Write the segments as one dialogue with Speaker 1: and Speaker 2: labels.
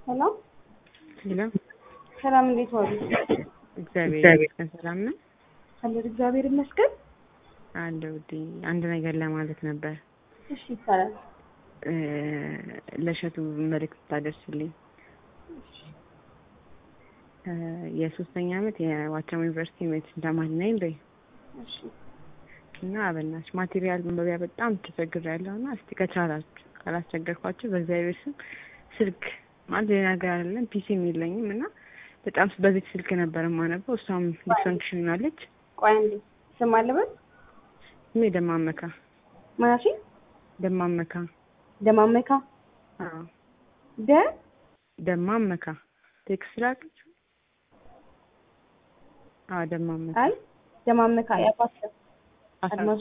Speaker 1: ሰላም
Speaker 2: ሄሎ፣
Speaker 1: ሰላም፣ እንዴት ዋሉ?
Speaker 2: እግዚአብሔር ይመስገን ሰላም ነው
Speaker 1: አለን እግዚአብሔር ይመስገን።
Speaker 2: አለ ውዴ። አንድ ነገር ለማለት ነበር
Speaker 1: እሺ ይቻላል።
Speaker 2: እ ለእሸቱ መልዕክት ታደርስልኝ። እ የሶስተኛ ዓመት የዋቸሞ ዩኒቨርሲቲ ሜዲሲን ተማሪ ነኝ በይ
Speaker 1: እሺ
Speaker 2: እና በእናትሽ ማቴሪያል መንበቢያ በጣም ተቸግሬያለሁ እና እስቲ ከቻላችሁ ካላስቸገርኳችሁ በእግዚአብሔር ስም ስልክ ማለት ሌላ ነገር አይደለም ፒሲም የለኝም እና በጣም በዚህ ስልክ ነበር የማነበው። እሷም ዲስፈንክሽን ናለች።
Speaker 1: ቆይ አንዴ ስም አለበት
Speaker 2: ስሜ ደማመካ
Speaker 1: ማናሺ
Speaker 2: ደማመካ
Speaker 1: ደማመካ
Speaker 2: አዎ
Speaker 1: ደ
Speaker 2: ደማመካ ቴክስት ላከች። አዎ ደማመካ
Speaker 1: አይ ደማመካ ያባት
Speaker 2: አሳሱ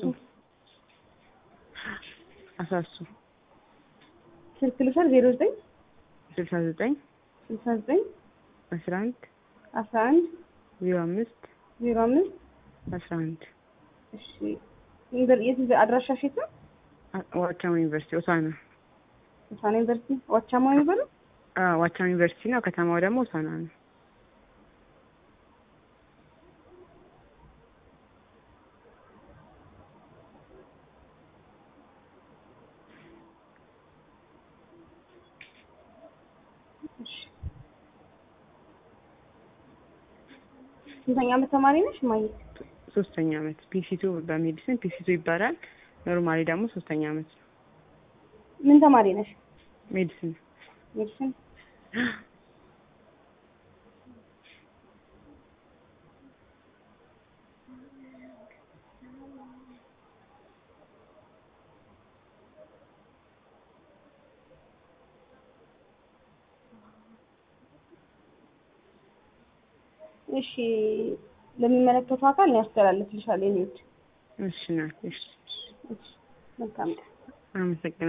Speaker 2: አሳሱ
Speaker 1: ስልክ ልውሰድ ዜሮ ዘጠኝ
Speaker 2: ስልሳ ዘጠኝ
Speaker 1: ስልሳ ዘጠኝ
Speaker 2: አስራ አንድ
Speaker 1: አስራ አንድ
Speaker 2: ዜሮ አምስት
Speaker 1: ዜሮ አምስት
Speaker 2: አስራ አንድ
Speaker 1: እሺ ዩኒቨር- የት ዩኒቨር- አድራሻሽ የት ነው?
Speaker 2: ዋቻሞ ዩኒቨርሲቲ ሆሳና
Speaker 1: ሆሳና ዩኒቨርሲቲ ዋቻማ የሚባለው
Speaker 2: አዎ ዋቻሞ ዩኒቨርሲቲ ነው። ከተማው ደግሞ ሆሳና ነው።
Speaker 1: እሺ ስንተኛ ዓመት ተማሪ ነሽ ማየ?
Speaker 2: ሶስተኛ ዓመት ፒሲቱ በሜዲሲን ፒሲቱ ይባላል። ኖርማሊ ደግሞ ሶስተኛ ዓመት ነው
Speaker 1: ምን ተማሪ ነሽ?
Speaker 2: ሜዲሲን
Speaker 1: ሜዲሲን እሺ ለሚመለከተው አካል ነው ያስተላልፍልሻል። የኔ ውድ
Speaker 2: እሺ ናት። እሺ
Speaker 1: እሺ መልካም ቀን።
Speaker 2: አመሰግናለሁ።